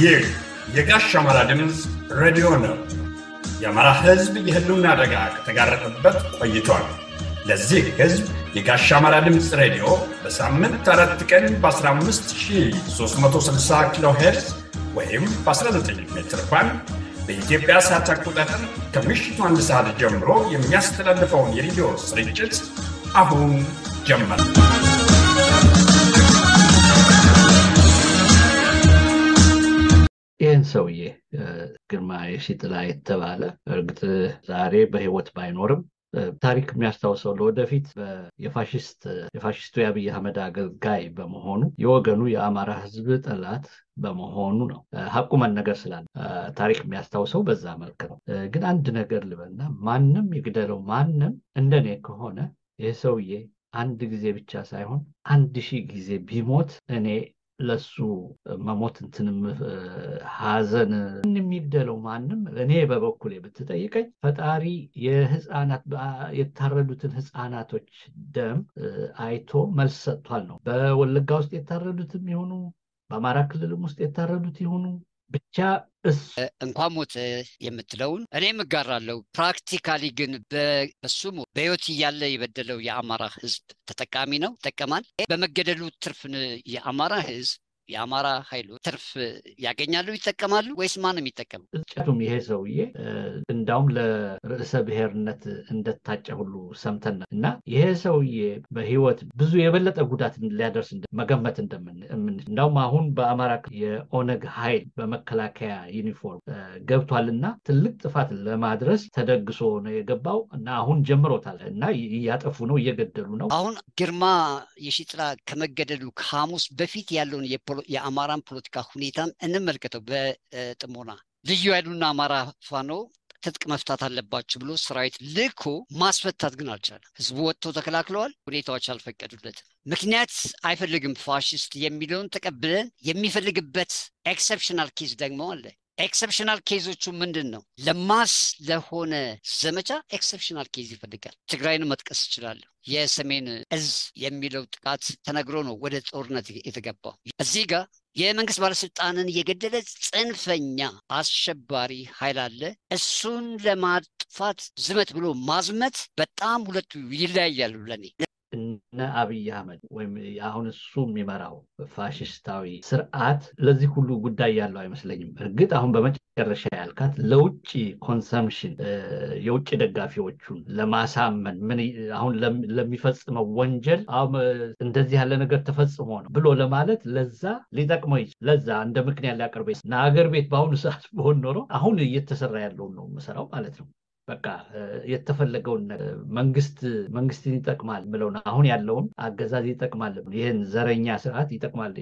ይህ የጋሽ አማራ ድምፅ ሬዲዮ ነው። የአማራ ሕዝብ የህልውና አደጋ ከተጋረጠበት ቆይቷል። ለዚህ ሕዝብ የጋሽ አማራ ድምፅ ሬዲዮ በሳምንት አራት ቀን በ15360 ኪሎ ሄርዝ ወይም በ19 ሜትር ባንድ በኢትዮጵያ ሰዓት አቆጣጠር ከምሽቱ አንድ ሰዓት ጀምሮ የሚያስተላልፈውን የሬዲዮ ስርጭት አሁን ጀመር። ይህን ሰውዬ ግርማ የሺጥላ የተባለ እርግጥ ዛሬ በህይወት ባይኖርም ታሪክ የሚያስታውሰው ለወደፊት የፋሽስቱ የአብይ አህመድ አገልጋይ በመሆኑ የወገኑ የአማራ ህዝብ ጠላት በመሆኑ ነው። ሀቁ መነገር ስላለ ታሪክ የሚያስታውሰው በዛ መልክ ነው። ግን አንድ ነገር ልበልና ማንም ይግደለው ማንም እንደኔ ከሆነ ይህ ሰውዬ አንድ ጊዜ ብቻ ሳይሆን አንድ ሺህ ጊዜ ቢሞት እኔ ለሱ መሞት እንትንም ሀዘን የሚግደለው ማንም እኔ በበኩሌ ብትጠይቀኝ ፈጣሪ የህፃናት የታረዱትን ህፃናቶች ደም አይቶ መልስ ሰጥቷል ነው። በወለጋ ውስጥ የታረዱትም ይሆኑ በአማራ ክልልም ውስጥ የታረዱት ይሆኑ ብቻ እንኳን ሞት የምትለውን እኔም እጋራለሁ። ፕራክቲካሊ ግን በሱም በህይወት እያለ የበደለው የአማራ ህዝብ ተጠቃሚ ነው፣ ይጠቀማል። በመገደሉ ትርፍን የአማራ ህዝብ የአማራ ኃይሎች ትርፍ ያገኛሉ፣ ይጠቀማሉ ወይስ ማንም ይጠቀም? ጨቱም ይሄ ሰውዬ እንዳውም ለርዕሰ ብሔርነት እንደታጨ ሁሉ ሰምተን እና ይሄ ሰውዬ በህይወት ብዙ የበለጠ ጉዳት ሊያደርስ መገመት እንደምን እንዳውም አሁን በአማራ የኦነግ ኃይል በመከላከያ ዩኒፎርም ገብቷልና ትልቅ ጥፋት ለማድረስ ተደግሶ ነው የገባው እና አሁን ጀምሮታል እና እያጠፉ ነው፣ እየገደሉ ነው። አሁን ግርማ የሺጥላ ከመገደሉ ከሐሙስ በፊት ያለውን የአማራን ፖለቲካ ሁኔታን እንመልከተው በጥሞና ልዩ ኃይሉና አማራ ፋኖ ትጥቅ መፍታት አለባቸው ብሎ ሰራዊት ልኮ ማስፈታት ግን አልቻለም። ህዝቡ ወጥተው ተከላክለዋል። ሁኔታዎች አልፈቀዱለትም። ምክንያት አይፈልግም ፋሽስት የሚለውን ተቀብለን የሚፈልግበት ኤክሰፕሽናል ኬዝ ደግሞ አለ። ኤክሰፕሽናል ኬዞቹ ምንድን ነው? ለማስ ለሆነ ዘመቻ ኤክሰፕሽናል ኬዝ ይፈልጋል። ትግራይን መጥቀስ እችላለሁ። የሰሜን እዝ የሚለው ጥቃት ተነግሮ ነው ወደ ጦርነት የተገባው። እዚህ ጋር የመንግስት ባለስልጣንን የገደለ ጽንፈኛ አሸባሪ ኃይል አለ። እሱን ለማጥፋት ዝመት ብሎ ማዝመት በጣም ሁለቱ ይለያያሉ ለኔ። እነ አብይ አህመድ ወይም አሁን እሱ የሚመራው ፋሽስታዊ ስርዓት ለዚህ ሁሉ ጉዳይ ያለው አይመስለኝም። እርግጥ አሁን በመጨረሻ ያልካት ለውጭ ኮንሰምሽን የውጭ ደጋፊዎቹን ለማሳመን ምን አሁን ለሚፈጽመው ወንጀል እንደዚህ ያለ ነገር ተፈጽሞ ነው ብሎ ለማለት ለዛ ሊጠቅመው ይችላል። ለዛ እንደ ምክንያት ሊያቀርበ እና አገር ቤት በአሁኑ ሰዓት በሆን ኖሮ አሁን እየተሰራ ያለውን ነው የምሰራው ማለት ነው። በቃ የተፈለገውን መንግስት መንግስትን ይጠቅማል ብለውን አሁን ያለውን አገዛዝ ይጠቅማል ይህን ዘረኛ ስርዓት ይጠቅማል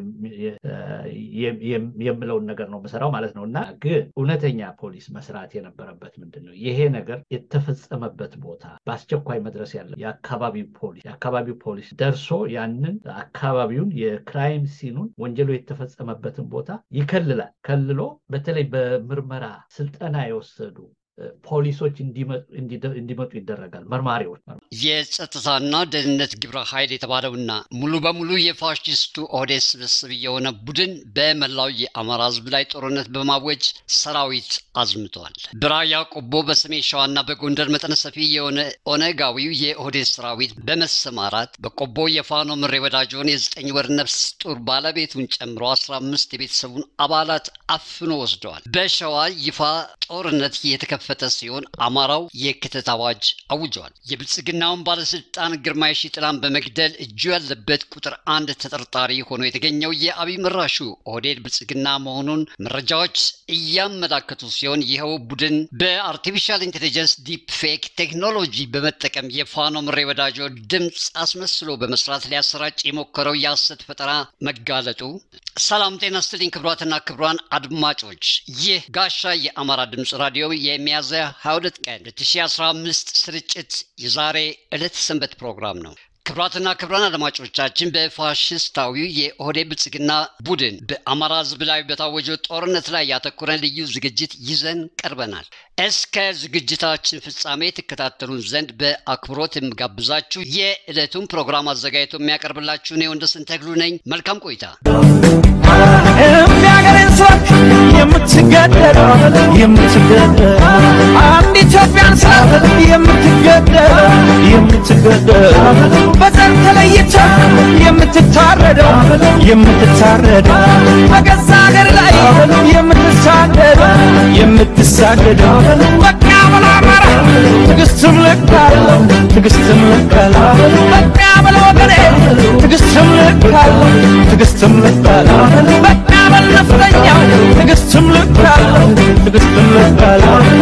የምለውን ነገር ነው የምሰራው ማለት ነው። እና ግን እውነተኛ ፖሊስ መስራት የነበረበት ምንድን ነው? ይሄ ነገር የተፈጸመበት ቦታ በአስቸኳይ መድረስ ያለ የአካባቢው ፖሊስ የአካባቢው ፖሊስ ደርሶ ያንን አካባቢውን የክራይም ሲኑን ወንጀሉ የተፈጸመበትን ቦታ ይከልላል። ከልሎ በተለይ በምርመራ ስልጠና የወሰዱ ፖሊሶች እንዲመጡ ይደረጋል። መርማሪዎች የጸጥታና ደህንነት ግብረ ኃይል የተባለውና ሙሉ በሙሉ የፋሽስቱ ኦህዴድ ስብስብ የሆነ ቡድን በመላው የአማራ ሕዝብ ላይ ጦርነት በማወጅ ሰራዊት አዝምተዋል። በራያ ቆቦ፣ በሰሜን ሸዋና በጎንደር መጠነ ሰፊ የሆነ ኦነጋዊው የኦህዴድ ሰራዊት በመሰማራት በቆቦ የፋኖ ምሬ ወዳጆን የዘጠኝ ወር ነፍስ ጡር ባለቤቱን ጨምሮ አስራ አምስት የቤተሰቡን አባላት አፍኖ ወስደዋል። በሸዋ ይፋ ጦርነት የተከፈ ፈተ ሲሆን አማራው የክተት አዋጅ አውጀዋል። የብልጽግናውን ባለስልጣን ግርማ የሺጥላን በመግደል እጁ ያለበት ቁጥር አንድ ተጠርጣሪ ሆኖ የተገኘው የአብይ መራሹ ኦህዴድ ብልጽግና መሆኑን መረጃዎች እያመላከቱ ሲሆን ይኸው ቡድን በአርቲፊሻል ኢንቴሊጀንስ ዲፕ ፌክ ቴክኖሎጂ በመጠቀም የፋኖ ምሬ ወዳጆ ድምፅ አስመስሎ በመስራት ሊያሰራጭ የሞከረው የሐሰት ፈጠራ መጋለጡ። ሰላም ጤና ስትልኝ ክብሯትና ክብሯን አድማጮች ይህ ጋሻ የአማራ ድምፅ ራዲዮ የሚያዝያ 22 ቀን 2015 ስርጭት የዛሬ ዕለት ሰንበት ፕሮግራም ነው። ክብራትና ክብራን አድማጮቻችን በፋሽስታዊው የኦህዴድ ብልጽግና ቡድን በአማራ ሕዝብ ላይ በታወጀው ጦርነት ላይ ያተኮረን ልዩ ዝግጅት ይዘን ቀርበናል። እስከ ዝግጅታችን ፍጻሜ ትከታተሉን ዘንድ በአክብሮት የምጋብዛችሁ የዕለቱን ፕሮግራም አዘጋጅቶ የሚያቀርብላችሁ እኔ ወንደሰን ተክሉ ነኝ። መልካም ቆይታ። የሚያገሬን ሰዎች የምትገደል የምትገደል አንድ ኢትዮጵያን ስላት የምትገደል የምትገደል በዘር ተለይተ የምትታረደው የምትታረደው በገዛ ሀገር ላይ የምትሳደደው የምትሳደደው በቃ ብሎ አማራ ትዕግስትም ልካለ ትዕግስትም ልካለ በቃ ብሎ ወገኔ ትዕግስትም ልካለ ትዕግስትም ልካለ በቃ በል ነፍጠኛው ትዕግስትም ልካለ ትዕግስትም ልካለ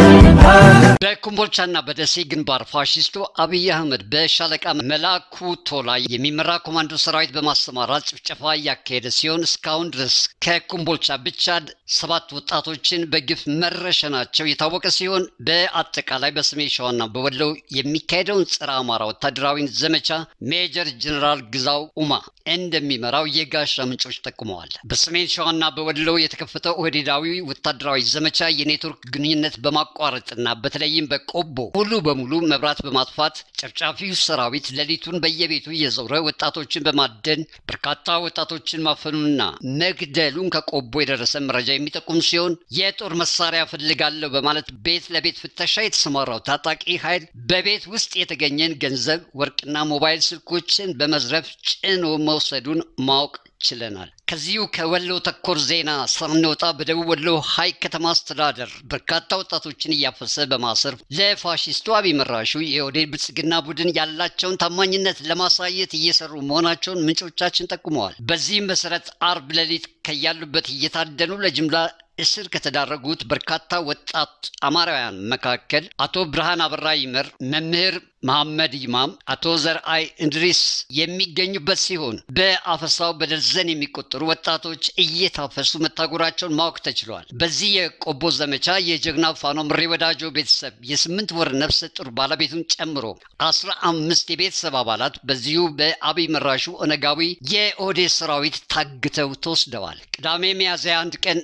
በኮምቦልቻና በደሴ ግንባር ፋሽስቱ አብይ አህመድ በሻለቃ መላኩ ቶላ የሚመራ ኮማንዶ ሰራዊት በማሰማራት ጭፍጨፋ እያካሄደ ሲሆን እስካሁን ድረስ ከኮምቦልቻ ብቻ ሰባት ወጣቶችን በግፍ መረሸናቸው የታወቀ ሲሆን በአጠቃላይ በሰሜን ሸዋና በወሎ የሚካሄደውን ጸረ አማራ ወታደራዊ ዘመቻ ሜጀር ጀኔራል ግዛው ኡማ እንደሚመራው የጋሻ ምንጮች ጠቁመዋል። በሰሜን ሸዋና በወሎ የተከፈተው ኦህዴዳዊ ወታደራዊ ዘመቻ የኔትወርክ ግንኙነት በማቋረጥና በተለይም በቆቦ ሙሉ በሙሉ መብራት በማጥፋት ጨፍጫፊው ሰራዊት ሌሊቱን በየቤቱ እየዞረ ወጣቶችን በማደን በርካታ ወጣቶችን ማፈኑና መግደሉን ከቆቦ የደረሰ መረጃ የሚጠቁም ሲሆን የጦር መሳሪያ ፈልጋለሁ በማለት ቤት ለቤት ፍተሻ የተሰማራው ታጣቂ ኃይል በቤት ውስጥ የተገኘን ገንዘብ፣ ወርቅና ሞባይል ስልኮችን በመዝረፍ ጭኖ መውሰዱን ማወቅ ችለናል። ከዚሁ ከወሎ ተኮር ዜና ሳንወጣ በደቡብ ወሎ ሀይቅ ከተማ አስተዳደር በርካታ ወጣቶችን እያፈሰ በማሰር ለፋሽስቱ አብይ መራሹ የኦህዴድ ብልጽግና ቡድን ያላቸውን ታማኝነት ለማሳየት እየሰሩ መሆናቸውን ምንጮቻችን ጠቁመዋል። በዚህም መሰረት አርብ ሌሊት ከያሉበት እየታደኑ ለጅምላ እስር ከተዳረጉት በርካታ ወጣት አማራውያን መካከል አቶ ብርሃን አበራ ይመር፣ መምህር መሐመድ ይማም፣ አቶ ዘርአይ እንድሪስ የሚገኙበት ሲሆን በአፈሳው በደርዘን የሚቆጠሩ ወጣቶች እየታፈሱ መታጎራቸውን ማወቅ ተችሏል። በዚህ የቆቦ ዘመቻ የጀግና ፋኖ ምሬ ወዳጆ ቤተሰብ የስምንት ወር ነፍሰ ጡር ባለቤቱን ጨምሮ አስራ አምስት የቤተሰብ አባላት በዚሁ በአብይ መራሹ ኦነጋዊ የኦህዴድ ሰራዊት ታግተው ተወስደዋል። ቅዳሜ ሚያዝያ አንድ ቀን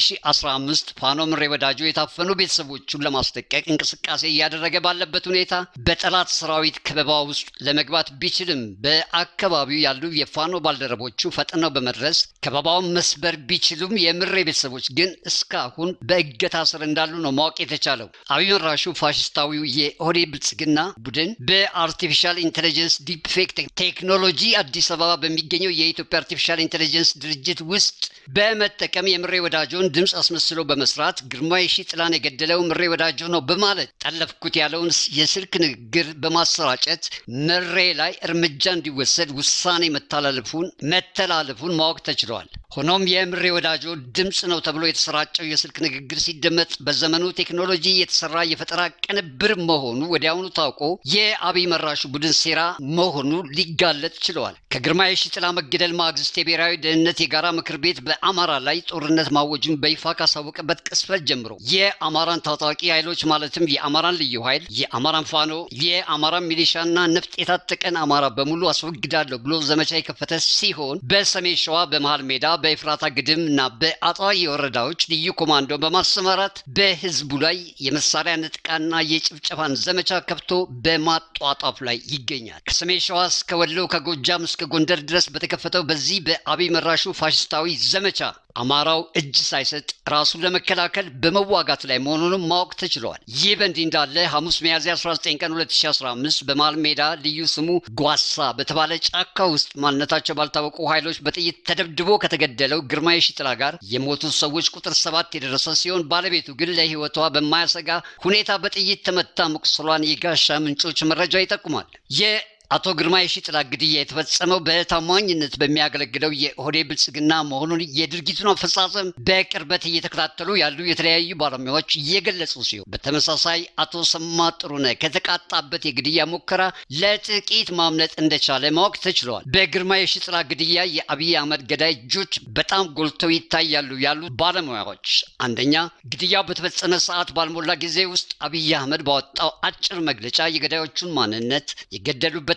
2015 ፋኖ ምሬ ወዳጆ የታፈኑ ቤተሰቦቹን ለማስለቀቅ እንቅስቃሴ እያደረገ ባለበት ሁኔታ በጠላት ሰራዊት ከበባ ውስጥ ለመግባት ቢችልም በአካባቢው ያሉ የፋኖ ባልደረቦቹ ፈጥነው በመድረስ ከበባውን መስበር ቢችሉም የምሬ ቤተሰቦች ግን እስካሁን በእገታ ስር እንዳሉ ነው ማወቅ የተቻለው። አብይ መራሹ ፋሽስታዊው የኦህዴድ ብልጽግና ቡድን በአርቲፊሻል ኢንቴሊጀንስ ዲፕፌክ ቴክኖሎጂ አዲስ አበባ በሚገኘው የኢትዮጵያ አርቲፊሻል ኢንቴሊጀንስ ድርጅት ውስጥ በመጠቀም የምሬ ወዳጆን ድምፅ አስመስሎ በመስራት ግርማ የሺጥላን የገደለው ምሬ ወዳጆ ነው በማለት ጠለፍኩት ያለውን የስልክ ንግግር በማሰራጨት ምሬ ላይ እርምጃ እንዲወሰድ ውሳኔ መተላለፉን መተላለፉን ማወቅ ተችሏል። ሆኖም የምሬ ወዳጆ ድምፅ ነው ተብሎ የተሰራጨው የስልክ ንግግር ሲደመጥ በዘመኑ ቴክኖሎጂ የተሰራ የፈጠራ ቅንብር መሆኑ ወዲያውኑ ታውቆ የአብይ መራሹ ቡድን ሴራ መሆኑ ሊጋለጥ ችለዋል። ከግርማ የሺጥላ መገደል ማግስት የብሔራዊ ደህንነት የጋራ ምክር ቤት በአማራ ላይ ጦርነት ማወጁን በይፋ ካሳወቀበት ቅስፈት ጀምሮ የአማራን ታጣቂ ኃይሎች ማለትም የአማራን ልዩ ኃይል፣ የአማራን ፋኖ፣ የአማራን ሚሊሻና ነፍጥ የታጠቀን አማራ በሙሉ አስወግዳለሁ ብሎ ዘመቻ የከፈተ ሲሆን በሰሜን ሸዋ በመሃል ሜዳ በኤፍራታ ግድም እና በአጣዬ ወረዳዎች ልዩ ኮማንዶ በማሰማራት በህዝቡ ላይ የመሳሪያ ንጥቃና የጭፍጨፋን ዘመቻ ከፍቶ በማጧጧፍ ላይ ይገኛል። ከሰሜን ሸዋ እስከ ወሎ ከጎጃም እስከ ጎንደር ድረስ በተከፈተው በዚህ በአብይ መራሹ ፋሽስታዊ ዘመቻ አማራው እጅ ሳይሰጥ ራሱን ለመከላከል በመዋጋት ላይ መሆኑንም ማወቅ ተችሏል። ይህ በእንዲህ እንዳለ ሐሙስ ሚያዝያ 19 ቀን 2015 በመሃል ሜዳ ልዩ ስሙ ጓሳ በተባለ ጫካ ውስጥ ማንነታቸው ባልታወቁ ኃይሎች በጥይት ተደብድቦ ከተገደለው ግርማ የሺጥላ ጋር የሞቱ ሰዎች ቁጥር ሰባት የደረሰ ሲሆን ባለቤቱ ግን ለህይወቷ በማያሰጋ ሁኔታ በጥይት ተመታ መቁሰሏን የጋሻ ምንጮች መረጃ ይጠቁማል። አቶ ግርማ የሺጥላ ግድያ የተፈጸመው በታማኝነት በሚያገለግለው የኦህዴድ ብልጽግና መሆኑን የድርጊቱን አፈጻጸም በቅርበት እየተከታተሉ ያሉ የተለያዩ ባለሙያዎች እየገለጹ ሲሆን በተመሳሳይ አቶ ሰማ ጥሩነህ ከተቃጣበት የግድያ ሙከራ ለጥቂት ማምለጥ እንደቻለ ማወቅ ተችለዋል። በግርማ የሺጥላ ግድያ የአብይ አህመድ ገዳይ እጆች በጣም ጎልተው ይታያሉ ያሉ ባለሙያዎች አንደኛ ግድያው በተፈጸመ ሰዓት ባልሞላ ጊዜ ውስጥ አብይ አህመድ ባወጣው አጭር መግለጫ የገዳዮቹን ማንነት የገደሉበት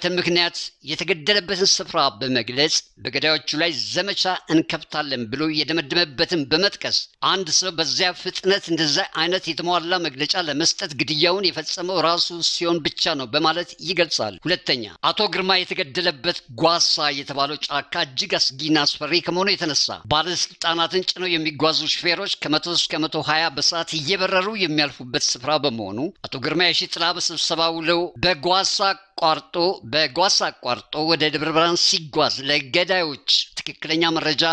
የተገደለበትን ምክንያት የተገደለበትን ስፍራ በመግለጽ በገዳዮቹ ላይ ዘመቻ እንከፍታለን ብሎ የደመደመበትን በመጥቀስ አንድ ሰው በዚያ ፍጥነት እንደዛ አይነት የተሟላ መግለጫ ለመስጠት ግድያውን የፈጸመው ራሱ ሲሆን ብቻ ነው በማለት ይገልጻል። ሁለተኛ አቶ ግርማ የተገደለበት ጓሳ የተባለው ጫካ እጅግ አስጊና አስፈሪ ከመሆኑ የተነሳ ባለስልጣናትን ጭነው የሚጓዙ ሹፌሮች ከመቶ እስከ መቶ ሀያ በሰዓት እየበረሩ የሚያልፉበት ስፍራ በመሆኑ አቶ ግርማ የሺጥላ በስብሰባ ውለው በጓሳ አቋርጦ በጓሳ አቋርጦ ወደ ደብረ ብርሃን ሲጓዝ ለገዳዮች ትክክለኛ መረጃ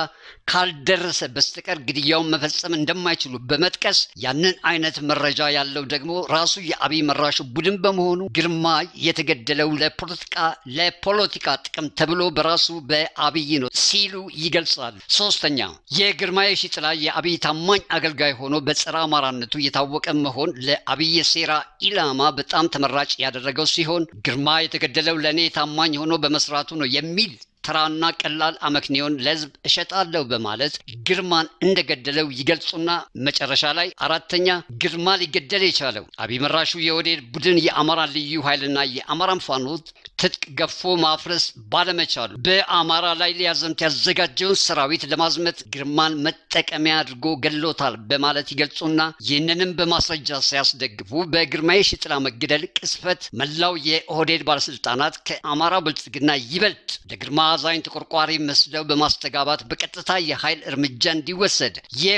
ካልደረሰ በስተቀር ግድያውን መፈጸም እንደማይችሉ በመጥቀስ ያንን አይነት መረጃ ያለው ደግሞ ራሱ የአብይ መራሹ ቡድን በመሆኑ ግርማ የተገደለው ለፖለቲካ ለፖለቲካ ጥቅም ተብሎ በራሱ በአብይ ነው ሲሉ ይገልጻሉ። ሶስተኛ የግርማ የሺጥላ የአብይ ታማኝ አገልጋይ ሆኖ በጸረ አማራነቱ የታወቀ መሆን ለአብይ የሴራ ኢላማ በጣም ተመራጭ ያደረገው ሲሆን ግርማ የተገደለው ለእኔ ታማኝ ሆኖ በመስራቱ ነው የሚል ተራና ቀላል አመክንዮን ለህዝብ እሸጣለሁ በማለት ግርማን እንደገደለው ይገልጹና መጨረሻ ላይ አራተኛ ግርማ ሊገደል የቻለው አብይ መራሹ የወዴድ ቡድን የአማራ ልዩ ኃይልና የአማራን ፋኖ ትጥቅ ገፎ ማፍረስ ባለመቻሉ በአማራ ላይ ሊያዘምት ያዘጋጀውን ሰራዊት ለማዝመት ግርማን መጠቀሚያ አድርጎ ገሎታል በማለት ይገልጹና ይህንንም በማስረጃ ሲያስደግፉ በግርማ የሺጥላ መገደል ቅስፈት መላው የኦህዴድ ባለስልጣናት ከአማራ ብልጽግና ይበልጥ ለግርማ አዛኝ ተቆርቋሪ መስለው በማስተጋባት በቀጥታ የኃይል እርምጃ እንዲወሰድ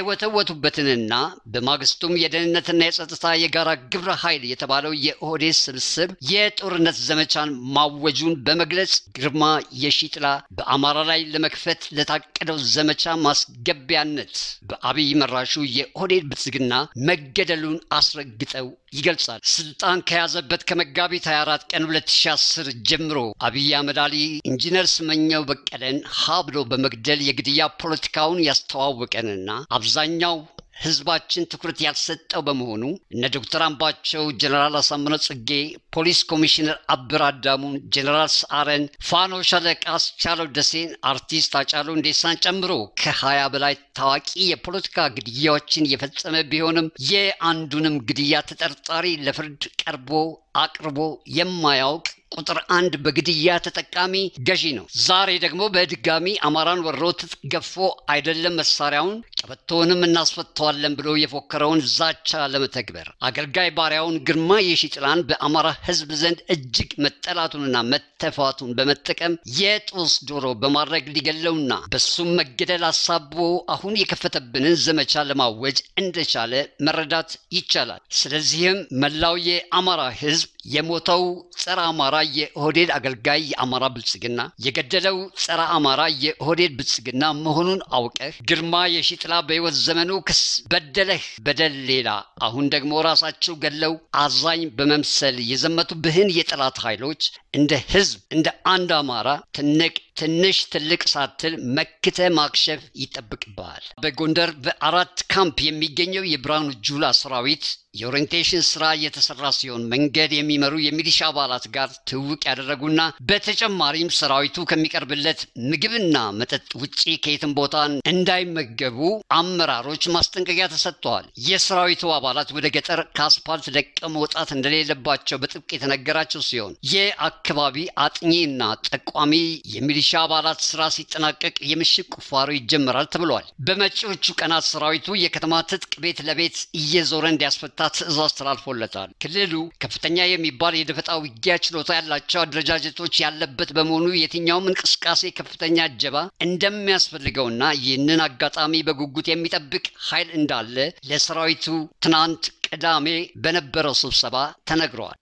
የወተወቱበትንና በማግስቱም የደህንነትና የጸጥታ የጋራ ግብረ ኃይል የተባለው የኦህዴድ ስብስብ የጦርነት ዘመቻን ማወጁን በመግለጽ ግርማ የሺጥላ በአማራ ላይ ለመክፈት ለታቀደው ዘመቻ ማስገቢያነት በአብይ መራሹ የኦህዴድ ብልጽግና መገደሉን አስረግጠው ይገልጻል። ስልጣን ከያዘበት ከመጋቢት 24 ቀን 2010 ጀምሮ አብይ አህመድ አሊ ኢንጂነር ስመኘው በቀለን ሀ ብሎ በመግደል የግድያ ፖለቲካውን ያስተዋወቀንና አብዛኛው ህዝባችን ትኩረት ያልሰጠው በመሆኑ እነ ዶክተር አምባቸው፣ ጀኔራል አሳምነው ጽጌ፣ ፖሊስ ኮሚሽነር አብር አዳሙን፣ ጀኔራል ሰዓረን፣ ፋኖ ሻለቃ አስቻለው ደሴን፣ አርቲስት አጫሉ እንዴሳን ጨምሮ ከሀያ በላይ ታዋቂ የፖለቲካ ግድያዎችን የፈጸመ ቢሆንም የአንዱንም ግድያ ተጠርጣሪ ለፍርድ ቀርቦ አቅርቦ የማያውቅ ቁጥር አንድ በግድያ ተጠቃሚ ገዢ ነው። ዛሬ ደግሞ በድጋሚ አማራን ወሮ ትጥቅ ገፎ አይደለም መሳሪያውን ቀበቶውንም እናስፈተዋለን ብሎ የፎከረውን ዛቻ ለመተግበር አገልጋይ ባሪያውን ግርማ የሺጥላን በአማራ ህዝብ ዘንድ እጅግ መጠላቱንና መተፋቱን በመጠቀም የጦስ ዶሮ በማድረግ ሊገለውና በሱም መገደል አሳቦ አሁን የከፈተብንን ዘመቻ ለማወጅ እንደቻለ መረዳት ይቻላል። ስለዚህም መላው የአማራ ህዝብ የሞተው ጸረ አማራ የኦህዴድ አገልጋይ የአማራ ብልጽግና የገደለው ጸረ አማራ የኦህዴድ ብልጽግና መሆኑን አውቀህ ግርማ የሺጥላ በህይወት ዘመኑ ክስ በደለህ በደል ሌላ አሁን ደግሞ ራሳቸው ገለው አዛኝ በመምሰል የዘመቱብህን የጠላት ኃይሎች እንደ ህዝብ እንደ አንድ አማራ ትንቅ ትንሽ ትልቅ ሳትል መክተ ማክሸፍ ይጠብቅብሃል። በጎንደር በአራት ካምፕ የሚገኘው የብርሃኑ ጁላ ሰራዊት የኦሪንቴሽን ስራ እየተሰራ ሲሆን መንገድ የሚመሩ የሚሊሻ አባላት ጋር ትውውቅ ያደረጉና በተጨማሪም ሰራዊቱ ከሚቀርብለት ምግብና መጠጥ ውጪ ከየትም ቦታ እንዳይመገቡ አመራሮች ማስጠንቀቂያ ተሰጥተዋል። የሰራዊቱ አባላት ወደ ገጠር ከአስፓልት ለቀው መውጣት እንደሌለባቸው በጥብቅ የተነገራቸው ሲሆን የአካባቢ አጥኚና ጠቋሚ የሚሊሻ አባላት ስራ ሲጠናቀቅ የምሽግ ቁፋሮ ይጀምራል ተብሏል። በመጪዎቹ ቀናት ሰራዊቱ የከተማ ትጥቅ ቤት ለቤት እየዞረ እንዲያስፈታ ትዕዛዝ ተላልፎለታል። ክልሉ ከፍተኛ የሚባል የደፈጣ ውጊያ ችሎታ ያላቸው አደረጃጀቶች ያለበት በመሆኑ የትኛውም እንቅስቃሴ ከፍተኛ እጀባ እንደሚያስፈልገውና ይህንን አጋጣሚ በጉጉት የሚጠብቅ ኃይል እንዳለ ለሰራዊቱ ትናንት ቅዳሜ በነበረው ስብሰባ ተነግረዋል።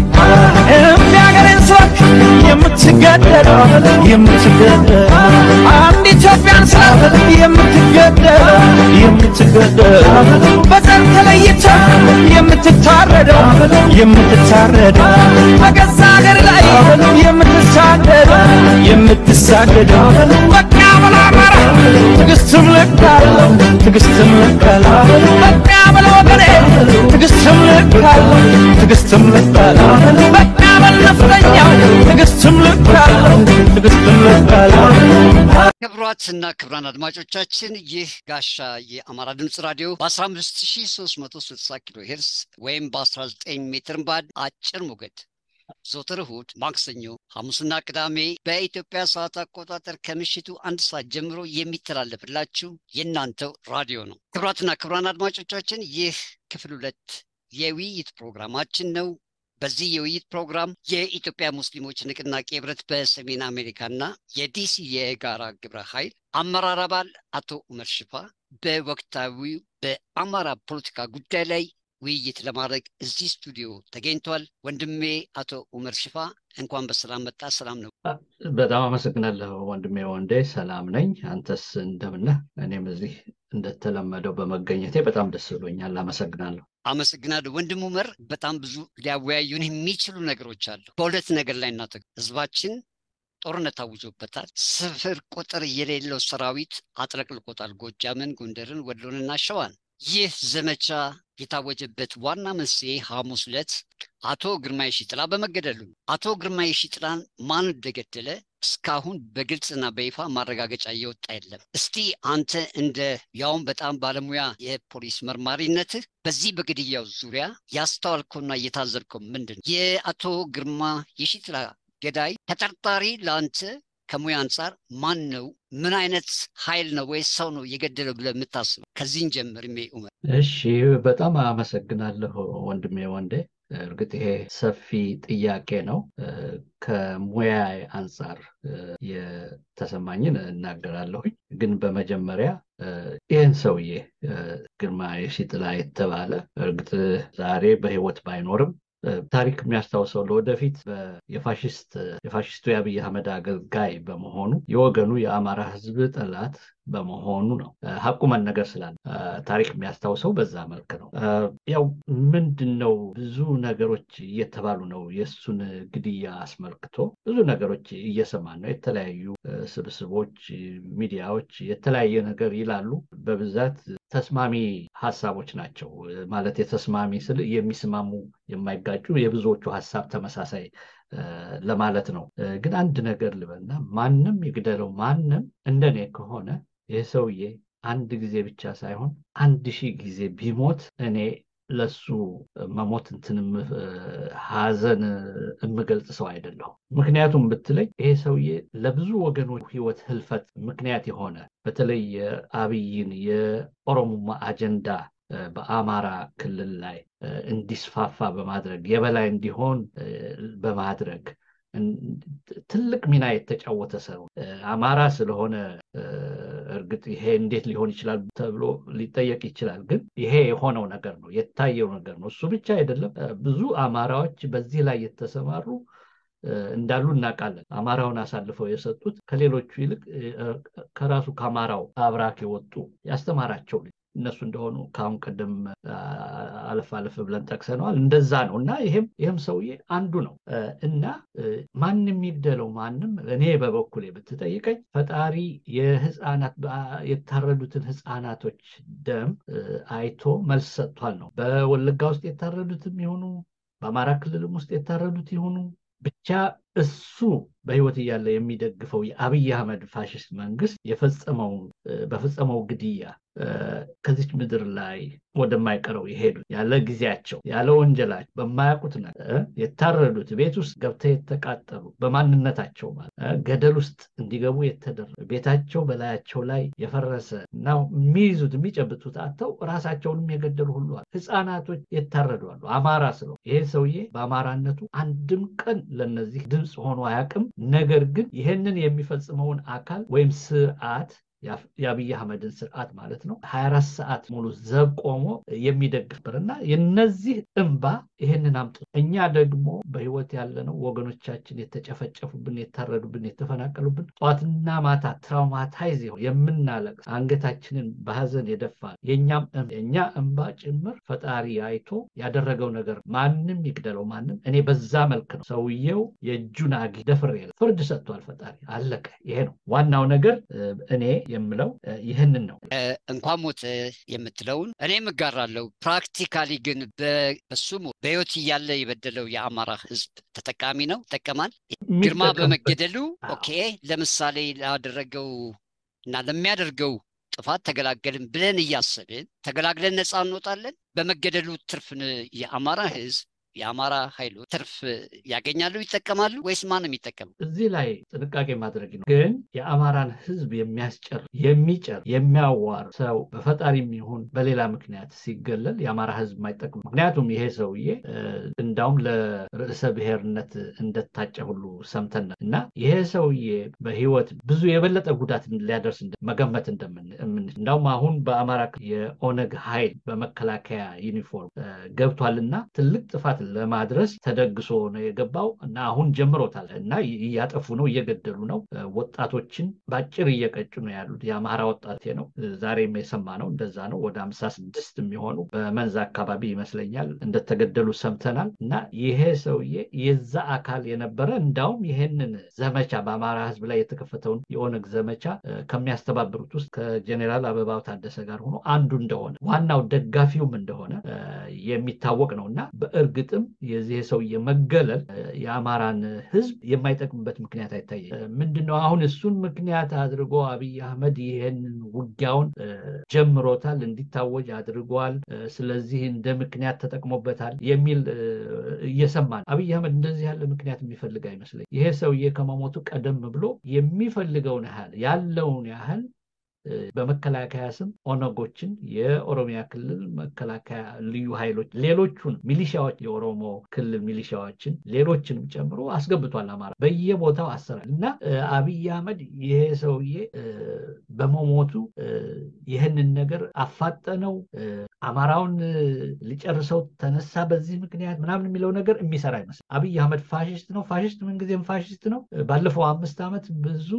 የሚያገሬን ሰዎች የምትገደል የምትገደል አንድ ኢትዮጵያን ስላት የምትገደል የምትገደል በዘር ተለይታ የምትታረደው የምትታረደው በገዛ ሀገር ላይ የምትሳደድ የምትሳደደው በቃ ብላ አማራ ትዕግስትም ልክ አለው ትዕግስትም ልክ አለው በቃ ብላ ወገኔ ትዕግስትም ልክ አለው ትዕግስትም ልክ አለው በቃ በል ነፍጠኛው ትዕግስትም ልክ አለው ትዕግስትም ልክ አለው ክቡራትና ክቡራን አድማጮቻችን ይህ ጋሻ የአማራ ድምፅ ራዲዮ በ15360 ኪሎ ሄርስ ወይም በ19 ሜትር ባድ አጭር ሞገድ ዘወትር እሁድ፣ ማክሰኞ፣ ሐሙስና ቅዳሜ በኢትዮጵያ ሰዓት አቆጣጠር ከምሽቱ አንድ ሰዓት ጀምሮ የሚተላለፍላችሁ የእናንተው ራዲዮ ነው። ክቡራትና ክቡራን አድማጮቻችን ይህ ክፍል ሁለት የውይይት ፕሮግራማችን ነው። በዚህ የውይይት ፕሮግራም የኢትዮጵያ ሙስሊሞች ንቅናቄ ህብረት በሰሜን አሜሪካና የዲሲ የጋራ ግብረ ኃይል አመራር አባል አቶ ኡመር ሽፋ በወቅታዊው በአማራ ፖለቲካ ጉዳይ ላይ ውይይት ለማድረግ እዚህ ስቱዲዮ ተገኝቷል። ወንድሜ አቶ ኡመር ሽፋ እንኳን በሰላም መጣ። ሰላም ነው? በጣም አመሰግናለሁ ወንድሜ ወንዴ። ሰላም ነኝ። አንተስ እንደምነህ? እኔም እዚህ እንደተለመደው በመገኘቴ በጣም ደስ ብሎኛል። አመሰግናለሁ። አመሰግናለሁ ወንድም ኡመር። በጣም ብዙ ሊያወያዩን የሚችሉ ነገሮች አሉ። በሁለት ነገር ላይ እናተ ህዝባችን ጦርነት ታውጆበታል። ስፍር ቁጥር የሌለው ሰራዊት አጥለቅልቆታል። ጎጃምን፣ ጎንደርን፣ ወሎንና ሸዋን። ይህ ዘመቻ የታወጀበት ዋና መንስኤ ሐሙስ ዕለት አቶ ግርማይ ሺጥላ በመገደሉ አቶ ግርማይ ሺጥላን ማን እንደገደለ እስካሁን በግልጽና በይፋ ማረጋገጫ እየወጣ የለም። እስቲ አንተ እንደ ያውም በጣም ባለሙያ የፖሊስ መርማሪነትህ በዚህ በግድያው ዙሪያ ያስተዋልከውና እየታዘብከው ምንድን ነው? የአቶ ግርማ የሺጥላ ገዳይ ተጠርጣሪ ለአንተ ከሙያ አንጻር ማን ነው? ምን አይነት ኃይል ነው ወይስ ሰው ነው የገደለው ብለህ የምታስበው? ከዚህን ጀምር ሜ ኡመር። እሺ፣ በጣም አመሰግናለሁ ወንድሜ ወንዴ። እርግጥ ይሄ ሰፊ ጥያቄ ነው። ከሙያ አንጻር የተሰማኝን እናገራለሁኝ። ግን በመጀመሪያ ይህን ሰውዬ ግርማ የሺጥላ የተባለ እርግጥ ዛሬ በሕይወት ባይኖርም ታሪክ የሚያስታውሰው ለወደፊት የፋሽስቱ የአብይ አህመድ አገልጋይ በመሆኑ የወገኑ የአማራ ሕዝብ ጠላት በመሆኑ ነው። ሀቁ መነገር ስላለ ታሪክ የሚያስታውሰው በዛ መልክ ነው። ያው ምንድን ነው ብዙ ነገሮች እየተባሉ ነው። የእሱን ግድያ አስመልክቶ ብዙ ነገሮች እየሰማን ነው። የተለያዩ ስብስቦች፣ ሚዲያዎች የተለያየ ነገር ይላሉ። በብዛት ተስማሚ ሀሳቦች ናቸው። ማለት የተስማሚ ስል የሚስማሙ የማይጋጩ የብዙዎቹ ሀሳብ ተመሳሳይ ለማለት ነው። ግን አንድ ነገር ልበልና ማንም ይግደለው ማንም እንደኔ ከሆነ ይህ ሰውዬ አንድ ጊዜ ብቻ ሳይሆን አንድ ሺህ ጊዜ ቢሞት እኔ ለሱ መሞት እንትንም ሀዘን የምገልጽ ሰው አይደለሁም። ምክንያቱም ብትለኝ ይሄ ሰውዬ ለብዙ ወገኖች ህይወት ህልፈት ምክንያት የሆነ በተለይ የአብይን የኦሮሞማ አጀንዳ በአማራ ክልል ላይ እንዲስፋፋ በማድረግ የበላይ እንዲሆን በማድረግ ትልቅ ሚና የተጫወተ ሰው አማራ ስለሆነ እርግጥ ይሄ እንዴት ሊሆን ይችላል ተብሎ ሊጠየቅ ይችላል። ግን ይሄ የሆነው ነገር ነው፣ የታየው ነገር ነው። እሱ ብቻ አይደለም። ብዙ አማራዎች በዚህ ላይ የተሰማሩ እንዳሉ እናውቃለን። አማራውን አሳልፈው የሰጡት ከሌሎቹ ይልቅ ከራሱ ከአማራው አብራክ የወጡ ያስተማራቸው እነሱ እንደሆኑ ከአሁን ቀደም አለፍ አለፍ ብለን ጠቅሰነዋል። እንደዛ ነው እና ይሄም ይህም ሰውዬ አንዱ ነው እና ማንም ይግደለው ማንም፣ እኔ በበኩሌ ብትጠይቀኝ ፈጣሪ የህፃናት የታረዱትን ህፃናቶች ደም አይቶ መልስ ሰጥቷል ነው። በወለጋ ውስጥ የታረዱትም ይሆኑ በአማራ ክልልም ውስጥ የታረዱት ይሆኑ ብቻ እሱ በህይወት እያለ የሚደግፈው የአብይ አህመድ ፋሽስት መንግስት የፈጸመው በፈጸመው ግድያ ከዚች ምድር ላይ ወደማይቀረው የሄዱት ያለ ጊዜያቸው ያለ ወንጀላቸው በማያውቁት ነገር የታረዱት ቤት ውስጥ ገብተው የተቃጠሉ በማንነታቸው ማለት ገደል ውስጥ እንዲገቡ የተደረገ ቤታቸው በላያቸው ላይ የፈረሰ እና የሚይዙት የሚጨብጡት አጥተው ራሳቸውንም የገደሉ ሁሉ አሉ። ህፃናቶች የታረዱ አሉ። አማራ ስለው ይሄ ሰውዬ በአማራነቱ አንድም ቀን ለነዚህ ድምፅ ሆኖ አያውቅም። ነገር ግን ይህንን የሚፈጽመውን አካል ወይም ስርዓት የአብይ አህመድን ስርዓት ማለት ነው ሀያ አራት ሰዓት ሙሉ ዘብ ቆሞ የሚደግፍ እና የነዚህ እንባ ይህንን አምጥ እኛ ደግሞ በህይወት ያለነው ወገኖቻችን የተጨፈጨፉብን፣ የታረዱብን፣ የተፈናቀሉብን ጠዋትና ማታ ትራውማታይዝ የምናለቅስ አንገታችንን በሀዘን የደፋ የእኛም የእኛ እንባ ጭምር ፈጣሪ አይቶ ያደረገው ነገር ማንም ይግደለው ማንም እኔ በዛ መልክ ነው ሰውየው የእጁን አጊ ደፍሬ ፍርድ ሰጥቷል ፈጣሪ አለቀ ይሄ ነው ዋናው ነገር እኔ የምለው ይህንን ነው። እንኳን ሞት የምትለውን እኔም እጋራለሁ። ፕራክቲካሊ ግን በሱም በህይወት እያለ የበደለው የአማራ ህዝብ ተጠቃሚ ነው፣ ይጠቀማል። ግርማ በመገደሉ ኦኬ፣ ለምሳሌ ላደረገው እና ለሚያደርገው ጥፋት ተገላገልን ብለን እያሰብን ተገላግለን ነፃ እንወጣለን። በመገደሉ ትርፍን የአማራ ህዝብ የአማራ ኃይሎች ትርፍ ያገኛሉ፣ ይጠቀማሉ ወይስ ማን ነው የሚጠቀሙ? እዚህ ላይ ጥንቃቄ ማድረግ ነው። ግን የአማራን ሕዝብ የሚያስጨር የሚጨር የሚያዋር ሰው በፈጣሪም ይሁን በሌላ ምክንያት ሲገለል የአማራ ሕዝብ የማይጠቅም ምክንያቱም ይሄ ሰውዬ እንዳውም ለርዕሰ ብሔርነት እንደታጨ ሁሉ ሰምተን እና ይሄ ሰውዬ በህይወት ብዙ የበለጠ ጉዳት ሊያደርስ መገመት እንደምን እንዳውም አሁን በአማራ የኦነግ ኃይል በመከላከያ ዩኒፎርም ገብቷልና ትልቅ ጥፋት ለማድረስ ተደግሶ ነው የገባው እና አሁን ጀምሮታል እና እያጠፉ ነው፣ እየገደሉ ነው። ወጣቶችን በአጭር እየቀጩ ነው ያሉት። የአማራ ወጣቴ ነው ዛሬም የሰማ ነው እንደዛ ነው። ወደ አምሳ ስድስት የሚሆኑ በመንዝ አካባቢ ይመስለኛል እንደተገደሉ ሰምተናል። እና ይሄ ሰውዬ የዛ አካል የነበረ እንዳውም ይሄንን ዘመቻ በአማራ ህዝብ ላይ የተከፈተውን የኦነግ ዘመቻ ከሚያስተባብሩት ውስጥ ከጀኔራል አበባው ታደሰ ጋር ሆኖ አንዱ እንደሆነ ዋናው ደጋፊውም እንደሆነ የሚታወቅ ነው እና በእርግጥም የዚህ ሰውዬ መገለል የአማራን ህዝብ የማይጠቅምበት ምክንያት አይታየኝ። ምንድነው አሁን እሱን ምክንያት አድርጎ አብይ አህመድ ይሄንን ውጊያውን ጀምሮታል፣ እንዲታወጅ አድርጓል። ስለዚህ እንደ ምክንያት ተጠቅሞበታል የሚል እየሰማ ነው። አብይ አህመድ እንደዚህ ያለ ምክንያት የሚፈልግ አይመስለኝ። ይሄ ሰውዬ ከመሞቱ ቀደም ብሎ የሚፈልገውን ያህል ያለውን ያህል በመከላከያ ስም ኦነጎችን፣ የኦሮሚያ ክልል መከላከያ ልዩ ኃይሎች፣ ሌሎቹን ሚሊሻዎች፣ የኦሮሞ ክልል ሚሊሻዎችን ሌሎችንም ጨምሮ አስገብቷል። አማራ በየቦታው አሰራል እና አብይ አህመድ ይሄ ሰውዬ በመሞቱ ይህንን ነገር አፋጠነው፣ አማራውን ሊጨርሰው ተነሳ በዚህ ምክንያት ምናምን የሚለው ነገር የሚሰራ አይመስል። አብይ አህመድ ፋሽስት ነው። ፋሽስት ምንጊዜም ፋሽስት ነው። ባለፈው አምስት ዓመት ብዙ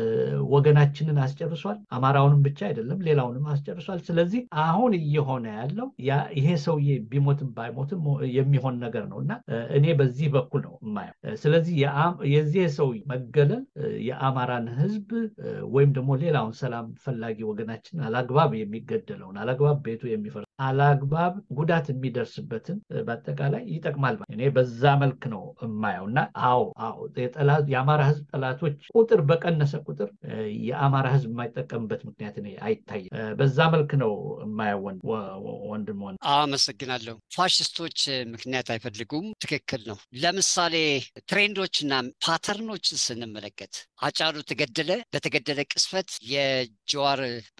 ወገናችንን አስጨርሷል። አማራውንም ብቻ አይደለም ሌላውንም አስጨርሷል። ስለዚህ አሁን እየሆነ ያለው ይሄ ሰውዬ ቢሞትም ባይሞትም የሚሆን ነገር ነው እና እኔ በዚህ በኩል ነው የማየው። ስለዚህ የዚህ ሰው መገለል የአማራን ሕዝብ ወይም ደግሞ ሌላውን ሰላም ፈላጊ ወገናችን አላግባብ የሚገደለውን አላግባብ ቤቱ የሚፈርስ አላግባብ ጉዳት የሚደርስበትን በአጠቃላይ ይጠቅማል። እኔ በዛ መልክ ነው የማየው እና አዎ አዎ የአማራ ሕዝብ ጠላቶች ቁጥር በቀነሰ ቁጥር የአማራ ሕዝብ የማይጠቀምበት ምክንያት እኔ አይታይም። በዛ መልክ ነው የማየው ወንድም። አመሰግናለሁ። ፋሽስቶች ምክንያት አይፈልጉም። ትክክል ነው። ለምሳሌ ትሬንዶችና ፓተርኖች ስንመለከት አጫሉ ተገደለ። በተገደለ ቅስፈት የጀዋር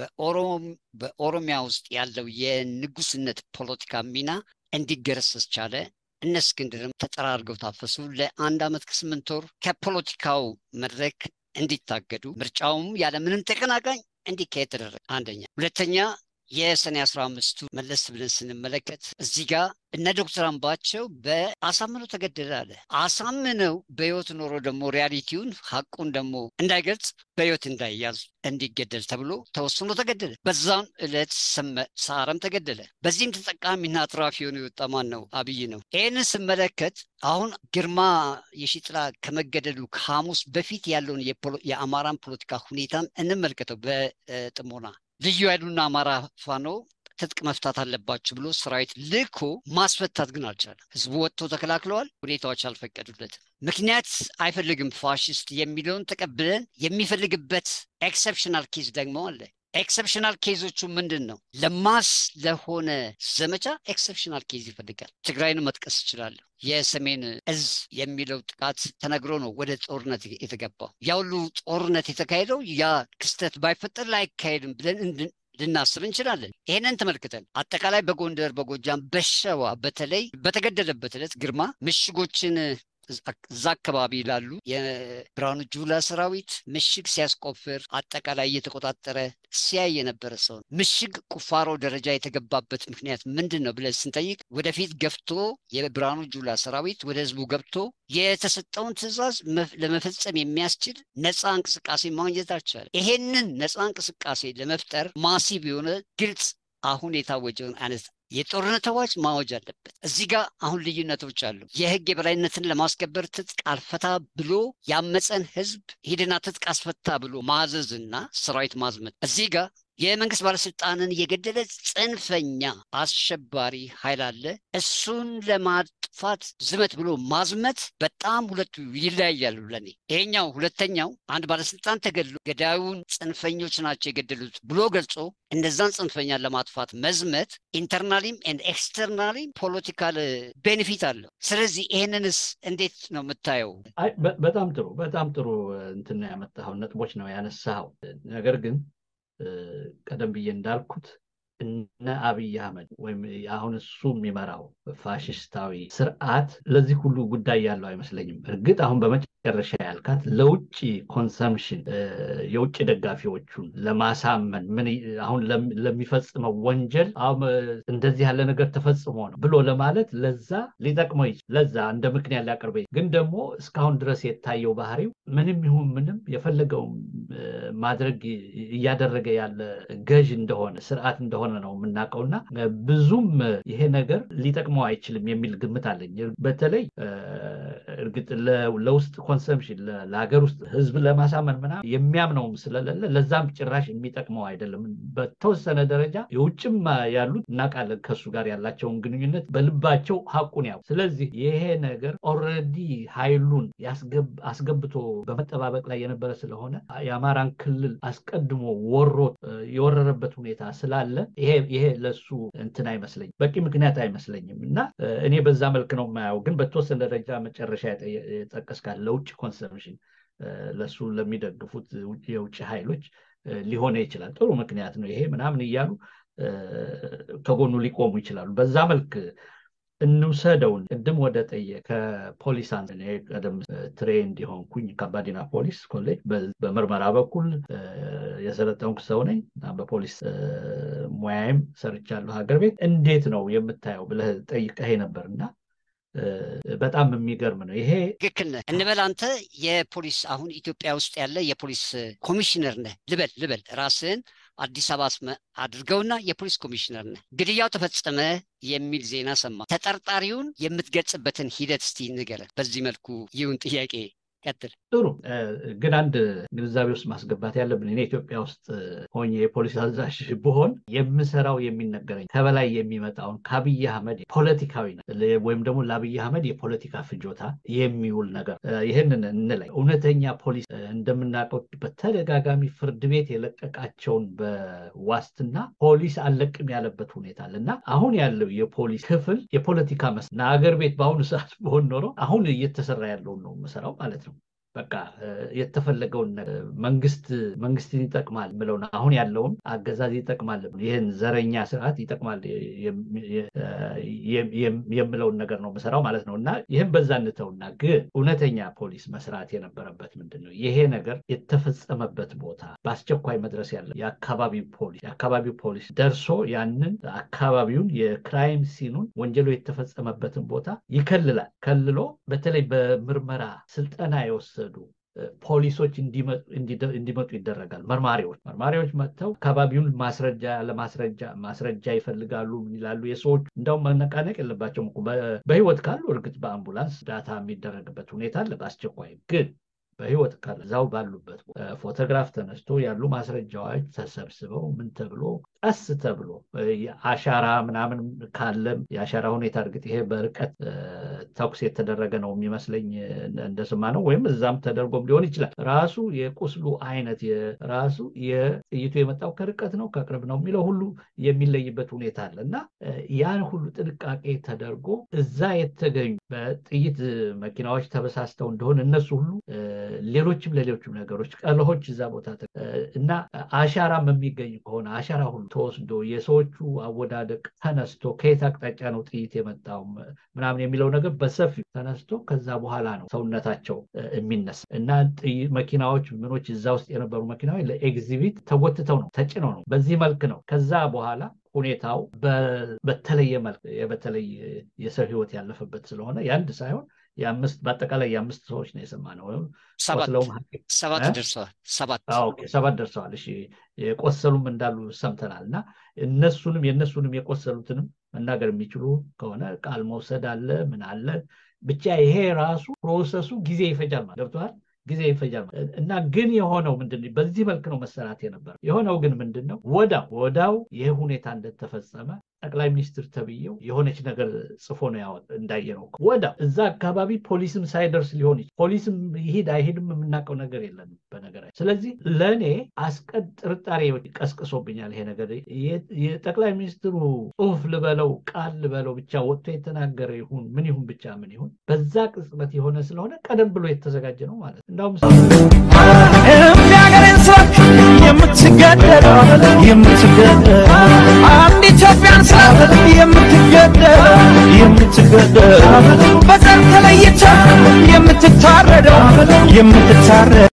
በኦሮሚያ ውስጥ ያለው የንጉስነት ፖለቲካ ሚና እንዲገረሰስ ቻለ። እነ እስክንድርም ተጠራርገው ታፈሱ። ለአንድ ዓመት ከስምንት ወር ከፖለቲካው መድረክ እንዲታገዱ ምርጫውም ያለምንም ተቀናቃኝ እንዲካሄድ ተደረገ። አንደኛ። ሁለተኛ የሰኔ አስራ አምስቱ መለስ ብለን ስንመለከት እዚህ ጋር እነ ዶክተር አምባቸው በአሳምነው ተገደለ አለ። አሳምነው በህይወት ኖሮ ደግሞ ሪያሊቲውን ሀቁን ደግሞ እንዳይገልጽ በህይወት እንዳይያዝ እንዲገደል ተብሎ ተወስኖ ተገደለ። በዛም ዕለት ሰዓረም ተገደለ። በዚህም ተጠቃሚና አትራፊ የሆነ የወጣ ማን ነው? አብይ ነው። ይህንን ስመለከት አሁን ግርማ የሺጥላ ከመገደሉ ከሐሙስ በፊት ያለውን የአማራን ፖለቲካ ሁኔታን እንመልከተው በጥሞና ልዩ ኃይሉና አማራ ፋኖ ትጥቅ መፍታት አለባችሁ ብሎ ሰራዊት ልኮ ማስፈታት ግን አልቻለም። ህዝቡ ወጥቶ ተከላክለዋል። ሁኔታዎች አልፈቀዱለትም። ምክንያት አይፈልግም ፋሽስት የሚለውን ተቀብለን የሚፈልግበት ኤክሰፕሽናል ኬዝ ደግሞ አለ። ኤክሰፕሽናል ኬዞቹ ምንድን ነው? ለማስ ለሆነ ዘመቻ ኤክሰፕሽናል ኬዝ ይፈልጋል። ትግራይን መጥቀስ እችላለሁ። የሰሜን እዝ የሚለው ጥቃት ተነግሮ ነው ወደ ጦርነት የተገባው። ያ ሁሉ ጦርነት የተካሄደው ያ ክስተት ባይፈጠር ላይካሄድም ብለን ልናስብ እንችላለን። ይሄንን ተመልክተን አጠቃላይ በጎንደር፣ በጎጃም፣ በሸዋ በተለይ በተገደለበት ዕለት ግርማ ምሽጎችን እዛ አካባቢ ላሉ የብርሃኑ ጁላ ሰራዊት ምሽግ ሲያስቆፍር አጠቃላይ እየተቆጣጠረ ሲያይ የነበረ ሰው ነው። ምሽግ ቁፋሮ ደረጃ የተገባበት ምክንያት ምንድን ነው ብለን ስንጠይቅ ወደፊት ገፍቶ የብርሃኑ ጁላ ሰራዊት ወደ ህዝቡ ገብቶ የተሰጠውን ትዕዛዝ ለመፈጸም የሚያስችል ነፃ እንቅስቃሴ ማግኘት አልቻለም። ይሄንን ነፃ እንቅስቃሴ ለመፍጠር ማሲቭ የሆነ ግልጽ አሁን የታወጀውን አይነት የጦርነት አዋጅ ማወጅ አለበት። እዚህ ጋር አሁን ልዩነቶች አሉ። የህግ የበላይነትን ለማስከበር ትጥቅ አልፈታ ብሎ ያመፀን ህዝብ ሂድና ትጥቅ አስፈታ ብሎ ማዘዝና ሰራዊት ማዝመት እዚህ ጋር የመንግስት ባለስልጣንን የገደለ ጽንፈኛ አሸባሪ ኃይል አለ። እሱን ለማጥፋት ዝመት ብሎ ማዝመት በጣም ሁለቱ ይለያያሉ ለኔ። ይሄኛው ሁለተኛው አንድ ባለስልጣን ተገድሎ ገዳዩን ጽንፈኞች ናቸው የገደሉት ብሎ ገልጾ እነዛን ጽንፈኛን ለማጥፋት መዝመት ኢንተርናሊም ኤንድ ኤክስተርናሊም ፖለቲካል ቤኔፊት አለው። ስለዚህ ይህንንስ እንዴት ነው የምታየው? በጣም ጥሩ በጣም ጥሩ እንትን ያመጣኸው ነጥቦች ነው ያነሳኸው። ነገር ግን ቀደም ብዬ እንዳልኩት እነ አብይ አህመድ ወይም አሁን እሱ የሚመራው ፋሽስታዊ ስርዓት ለዚህ ሁሉ ጉዳይ ያለው አይመስለኝም። እርግጥ አሁን በመጨረሻ ያልካት ለውጭ ኮንሰምሽን የውጭ ደጋፊዎቹን ለማሳመን ምን አሁን ለሚፈጽመው ወንጀል እንደዚህ ያለ ነገር ተፈጽሞ ነው ብሎ ለማለት ለዛ ሊጠቅመው ይችል ለዛ እንደ ምክንያት ሊያቀርበ ግን ደግሞ እስካሁን ድረስ የታየው ባህሪው ምንም ይሁን ምንም የፈለገውን ማድረግ እያደረገ ያለ ገዥ እንደሆነ ስርዓት እንደሆነ ነው የምናውቀው እና ብዙም ይሄ ነገር ሊጠቅመው አይችልም የሚል ግምት አለኝ። በተለይ እርግጥ ለውስጥ ኮንሰምሽን ለሀገር ውስጥ ህዝብ ለማሳመን ምናምን የሚያምነውም ስለሌለ ለዛም ጭራሽ የሚጠቅመው አይደለም። በተወሰነ ደረጃ የውጭም ያሉት እናውቃለን ከሱ ጋር ያላቸውን ግንኙነት በልባቸው ሀቁን ያው ስለዚህ ይሄ ነገር ኦልሬዲ ኃይሉን አስገብቶ በመጠባበቅ ላይ የነበረ ስለሆነ የአማራን ክልል አስቀድሞ ወሮ የወረረበት ሁኔታ ስላለ ይሄ ለሱ እንትን አይመስለኝም፣ በቂ ምክንያት አይመስለኝም እና እኔ በዛ መልክ ነው የማየው። ግን በተወሰነ ደረጃ መጨረሻ የጠቀስካት ለውጭ ኮንሰምሽን ለሱ ለሚደግፉት የውጭ ኃይሎች ሊሆነ ይችላል። ጥሩ ምክንያት ነው ይሄ ምናምን እያሉ ከጎኑ ሊቆሙ ይችላሉ። በዛ መልክ እንውሰደውን ቅድም ወደ ጠየ ከፖሊስ ቀደም ትሬንድ የሆንኩኝ ከባዲና ፖሊስ ኮሌጅ በምርመራ በኩል የሰለጠንኩ ሰው ነኝ እና በፖሊስ ሙያዬም ሰርቻለሁ ሀገር ቤት። እንዴት ነው የምታየው ብለህ ጠይቀህ ነበር እና በጣም የሚገርም ነው ይሄ። ትክክል ነህ እንበል አንተ የፖሊስ አሁን ኢትዮጵያ ውስጥ ያለ የፖሊስ ኮሚሽነር ነህ ልበል ልበል ራስህን አዲስ አበባ አድርገውና የፖሊስ ኮሚሽነር ነህ። ግድያው ተፈጸመ የሚል ዜና ሰማ። ተጠርጣሪውን የምትገልጽበትን ሂደት እስቲ ንገረን። በዚህ መልኩ ይሁን ጥያቄ ቀጥል። ጥሩ ግን አንድ ግንዛቤ ውስጥ ማስገባት ያለብን እኔ ኢትዮጵያ ውስጥ ሆኜ የፖሊስ አዛዥ ብሆን የምሰራው የሚነገረኝ ከበላይ የሚመጣውን ከአብይ አህመድ ፖለቲካዊ ወይም ደግሞ ለአብይ አህመድ የፖለቲካ ፍጆታ የሚውል ነገር ይህንን እንላይ እውነተኛ ፖሊስ እንደምናውቀው በተደጋጋሚ ፍርድ ቤት የለቀቃቸውን በዋስትና ፖሊስ አለቅም ያለበት ሁኔታ አለ እና አሁን ያለው የፖሊስ ክፍል የፖለቲካ መስ አገር ቤት በአሁኑ ሰዓት በሆን ኖሮ አሁን እየተሰራ ያለውን ነው የምሰራው ማለት ነው። በቃ የተፈለገውን መንግስት መንግስትን ይጠቅማል ምለውን አሁን ያለውን አገዛዝ ይጠቅማል ይህን ዘረኛ ስርዓት ይጠቅማል የምለውን ነገር ነው የምሰራው ማለት ነው እና ይህም በዛ እንተውና ግን እውነተኛ ፖሊስ መስራት የነበረበት ምንድን ነው ይሄ ነገር የተፈጸመበት ቦታ በአስቸኳይ መድረስ ያለ የአካባቢው ፖሊስ የአካባቢው ፖሊስ ደርሶ ያንን አካባቢውን የክራይም ሲኑን ወንጀሉ የተፈጸመበትን ቦታ ይከልላል ከልሎ በተለይ በምርመራ ስልጠና የወሰዱ ፖሊሶች እንዲመጡ ይደረጋል። መርማሪዎች መርማሪዎች መጥተው አካባቢውን ማስረጃ ለማስረጃ ማስረጃ ይፈልጋሉ ይላሉ። የሰዎች እንደውም መነቃነቅ የለባቸውም። በህይወት ካሉ እርግጥ በአምቡላንስ ዳታ የሚደረግበት ሁኔታ አለ። በአስቸኳይ ግን በህይወት ካለ እዛው ባሉበት ፎቶግራፍ ተነስቶ ያሉ ማስረጃዎች ተሰብስበው ምን ተብሎ ቀስ ተብሎ አሻራ ምናምን ካለም የአሻራ ሁኔታ እርግጥ ይሄ በርቀት ተኩስ የተደረገ ነው የሚመስለኝ እንደስማ ነው ወይም እዛም ተደርጎም ሊሆን ይችላል። ራሱ የቁስሉ አይነት ራሱ የጥይቱ የመጣው ከርቀት ነው ከቅርብ ነው የሚለው ሁሉ የሚለይበት ሁኔታ አለ እና ያን ሁሉ ጥንቃቄ ተደርጎ እዛ የተገኙ በጥይት መኪናዎች ተበሳስተው እንደሆነ እነሱ ሁሉ ሌሎችም ለሌሎችም ነገሮች ቀለሆች እዛ ቦታ እና አሻራም የሚገኝ ከሆነ አሻራ ሁሉ ተወስዶ የሰዎቹ አወዳደቅ ተነስቶ ከየት አቅጣጫ ነው ጥይት የመጣው ምናምን የሚለው ነገር በሰፊው ተነስቶ ከዛ በኋላ ነው ሰውነታቸው የሚነሳ እና መኪናዎች ምኖች እዛ ውስጥ የነበሩ መኪናዎች ለኤግዚቢት ተጎትተው ነው ተጭነው ነው በዚህ መልክ ነው ከዛ በኋላ ሁኔታው በተለየ መልክ በተለይ የሰው ህይወት ያለፈበት ስለሆነ የአንድ ሳይሆን የአምስት በአጠቃላይ የአምስት ሰዎች ነው የሰማነው። ሰባት ደርሰዋል። ሰባት ደርሰዋል። እሺ የቆሰሉም እንዳሉ ሰምተናል። እና እነሱንም የእነሱንም የቆሰሉትንም መናገር የሚችሉ ከሆነ ቃል መውሰድ አለ ምን አለ ብቻ ይሄ ራሱ ፕሮሰሱ ጊዜ ይፈጃል ማለት ገብተዋል። ጊዜ ይፈጃል እና ግን የሆነው ምንድን በዚህ መልክ ነው መሰራት የነበረው። የሆነው ግን ምንድን ነው ወዳው ወዳው ይህ ሁኔታ እንደተፈጸመ ጠቅላይ ሚኒስትር ተብዬው የሆነች ነገር ጽፎ ነው ያወጥ እንዳየነው ወዳው እዛ አካባቢ ፖሊስም ሳይደርስ ሊሆን ይችላል። ፖሊስም ይሄድ አይሄድም የምናውቀው ነገር የለንም በነገራችን። ስለዚህ ለእኔ አስቀድ ጥርጣሬ ቀስቅሶብኛል ይሄ ነገር የጠቅላይ ሚኒስትሩ ጽሁፍ ልበለው ቃል ልበለው ብቻ ወጥቶ የተናገረ ይሁን ምን ይሁን ብቻ ምን ይሁን በዛ ቅጽበት የሆነ ስለሆነ ቀደም ብሎ የተዘጋጀ ነው ማለት ነው። እንዳውም የሚያገሬን ሰዎች የምትገደለው የምትገደለው አንድ ኢትዮጵያን ስላት የምትገደለው የምትገደለው በዘር ተለይታ የምትታረደው የምትታረደው